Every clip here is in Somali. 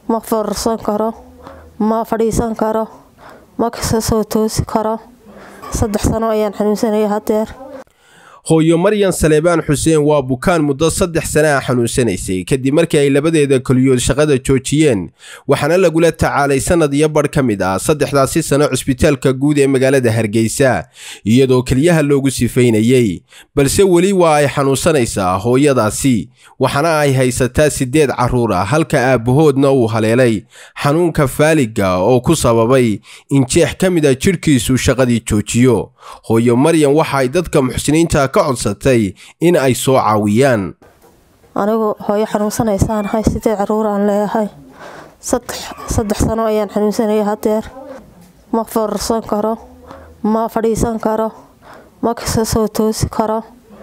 ma foorarsan karo ma fadhiisan karo ma kasa soo toosi karo saddex sano ayaan xanuunsanaya hadeer hooyo maryan saleebaan xuseen waa bukaan muddo saddex sana a xanuunsanaysay kadib markii ay labadeeda keliyood shaqada joojiyeen waxaana lagula tacaalay sannad iyo badh ka mid ah saddexdaasi sano cusbitaalka guud ee magaalada hargeysa iyadoo keliyaha loogu sifaynayey balse weli waa ay xanuunsanaysaa hooyadaasi waxaana ay haysataa siddeed carruur ah halka aabbahoodna uu haleelay xanuunka faaliga oo ku sababay in jeex ka mid a jidhkiisu shaqadii joojiyo hooyo maryan waxa ay dadka muxsiniinta ka codsatay in ay soo caawiyaan anigu hooyo xanuunsanaysaan sideed caruur aan leeyahay saddex sano ayaan xanuunsanaya hadeer ma foorarsan karo ma fadhiisan karo ma kasa soo toosi karo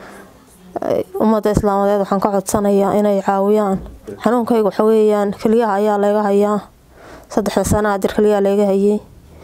ummadda islaamadeed waxaan ka codsanayaa inay caawiyaan xanuunkayga waxa weeyaan keliyaha ayaa laga hayaa saddexda sana hadeer keliyaha laga hayay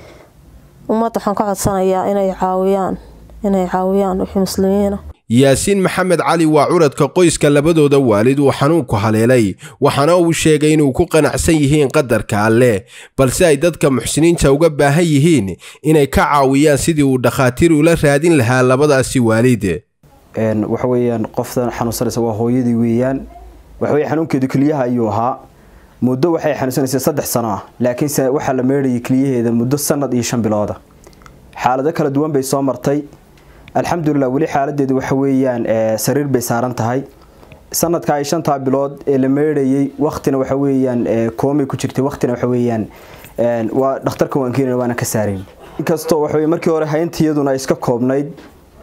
ummadda waxaan ka codsanayaa inay caawiyaan inay caawiyaan wixii muslimiina yaasiin maxamed cali waa curadka qoyska labadooda waalid uu xanuunku haleelay waxaana uu sheegay inuu ku qanacsan yihiin qadarka alleh balse ay dadka muxsiniinta uga baahan yihiin inay ka caawiyaan sidii uu dhakhaatiir ula raadin lahaa labadaasi waalid waxa weeyaan qoftan xanuunsanaysa waa hooyadii weeyaan waxaweye xanuunkeedu keliyaha ayuu ahaa muddo waxay xanuunsanaysay saddex sano ah laakiinse waxaa la meedhayay keliyaheeda muddo sanad iyo shan bilooda xaalado kala duwan bay soo martay alxamdulilah weli xaaladeedu waxa weeyaan sariir bay saaran tahay sanadka ay shantaa bilood ee la meedhayay waktina waxa weeyaan koomay ku jirtay waktina waxa weeyaan waa dhakhtarka waan keenana waana ka saarayn inkastoo waxa markii hore hayntiyaduna iska koobnayd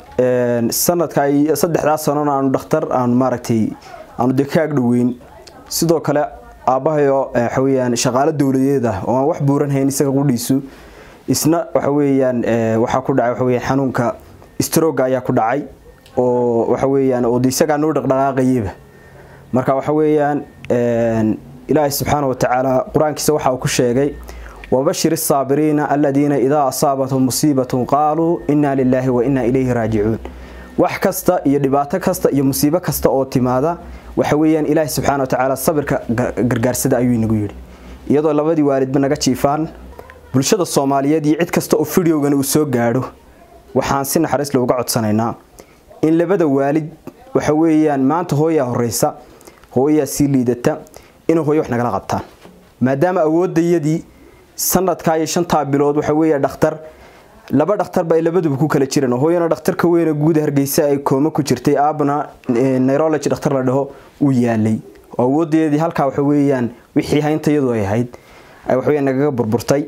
sanadka ay saddexdaa sanona aanu dhakhtar aanu maaragtay aanu dee ka agdhoweyn sidoo kale aabbahayo waxa weeyaan shaqaalo dowladeed ah oo aan wax buuran hayn isaga qudhiisu isna waxa weeyaan waxaa ku dhacay waxa weeyaan xanuunka stroga ayaa ku dhacay oo waxa weeyaan oo isagaa noo dhaqdhaqaaqayaba marka waxa weeyaan ilaahay subxaana watacaala qur-aankiisa waxa uu ku sheegay wabashir الsaabiriina aladiina idaa asaabathum musiibatun qaaluu inaa lilaahi wa inaa ilayhi raajicuun wax kasta iyo dhibaato kasta iyo musiibo kasta oo timaada waxa weeyaan ilaahay subxaana watacaala sabirka gargaarsada ayuu inagu yidhi iyadoo labadii waalidba naga jiifaan bulshada soomaaliyeed iyo cid kasta oo fideogan uu soo gaadho waxaan si naxariis looga codsanaynaa in labada waalid waxa weeyaan maanta hooyaa horeysa hooyaa sii liidata inay hooyo wax nagala qabtaan maadaama awoodayadii sanadkaa iyo shantaa bilood waxa weeya dhakhtar laba dhakhtarba ay labaduba ku kala jireen hooyana dhakhtarka weyne guud hargeysa ay kooma ku jirtay aabana neurology dhakhtar la dhaho uu yaalay oo awoodayadii halkaa waxa weeyaan wixii hayntayadu ay ahayd ay waxaweya nagaga burburtay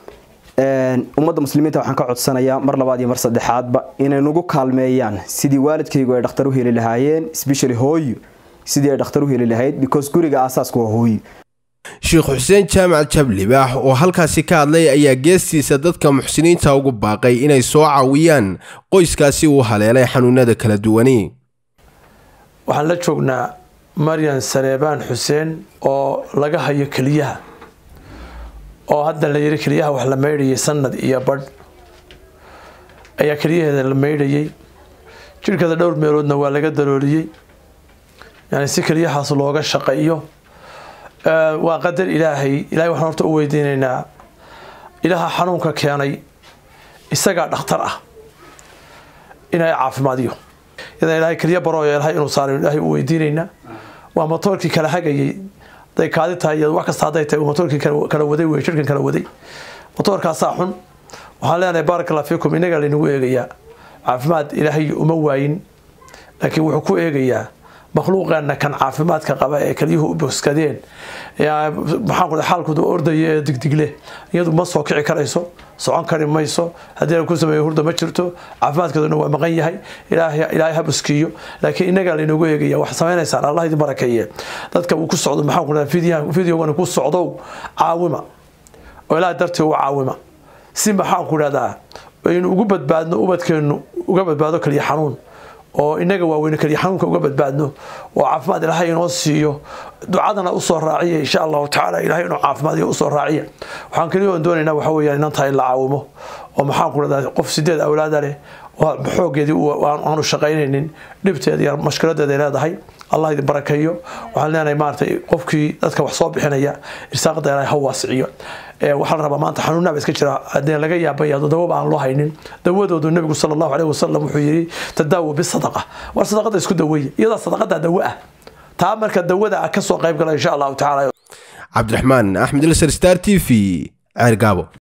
ummadda muslimiinta waxaan ka codsanayaa mar labaad iyo mar saddexaadba inay nagu kaalmeeyaan sidii waalidkaygu ay dhakhtar u heli lahaayeen especially hooyo sidii ay dhakhtar u heli lahayd because guriga aasaaska waa hooyo sheekh xuseen jaamac jablibaax oo halkaasi ka hadlay ayaa geestiisa dadka muxsiniinta ugu baaqay inay soo caawiyaan qoyskaasi uu haleelay xanuunada kala duwani waxaan la joognaa maryan sareebaan xuseen oo laga hayo keliyaha oo hadda la yiri keliyaha wax la maydhayay sanad iyo badh ayaa keliyaheeda la maydhayay jirhkeeda dhowr meeloodna waa laga dalooliyey yani si keliyahaas looga shaqeeyo waa qadar ilaahay ilahay waxaan horta u weydiinaynaa ilaaha xanuunka keenay isagaa dhakhtar ah inay caafimaadiyo iyadan ilaahay keliya baroo yeelahay inuu saarayo ilaahay u weydiinaynaa waa motoorkii kala hagayay haday kaadi tahay iyo wax kasta hadday tahay motoorkii kala waday wey shirkan kala waday motoorkaasaa xun waxaan leenahay baaraka allah fiikum inagaa laynagu eegayaa caafimaad ilaahay uma waayin laakiin wuxuu ku eegayaa makhluuqeenna kan caafimaadka qaba ee kelyuhu u boskadeen maxaan xaalkooda ordaya ee digdigle iyadu ma soo kici karayso socon kari mayso haddii la ku sameeyo hurda ma jirto caafimaadkeeduna waa maqan yahay ilaahay ha buskiyo laakiin inagaa laynoogu eegaya wax samaynaysaan allah idin barakeeye dadka uu ku socdo maxaan ku dhaha videogan ku socdow caawima oo ilaahay dartii u caawima si maxaan ku dhahdaa aynu ugu badbaadno ubadkeennu uga badbaado kaliya xanuun oo inaga waaweyne kaliya xanuunka uga badbaadno oo caafimaad ilaahay inoo siiyo ducadana usoo raaciya insha allahu tacaala ilahay inuu caafimaadiyo usoo raaciya waxaan keliya oon doonaynaa waxa weeyaan inantaa in la caawimo oo maxaan ku dhahdaa qof sideed awlaada leh oo xoogeedii aanu shaqaynaynin dhibteeda iyo mashkiladeeda ay leedahay allah idin barakeeyo waxaan leenahay maaratay qofkii dadka wax soo bixinaya irsaaqada ilaahay ha waasiciyo waxaa la rabaa maanta xanuunaaba iska jira haddii laga yaabaya dawaba aan loo haynin dawadoodu nabigu sala allahu caleyhi wasalam wuxuu yidhi tadaawu bisadaqa war sadaqada isku daweeya iyadaa sadaqada dawo ah taa marka dawada ah kasoo qayb gala insha allahu tacaala cabdiraxmaan axmed ilsar star t v ceergaabo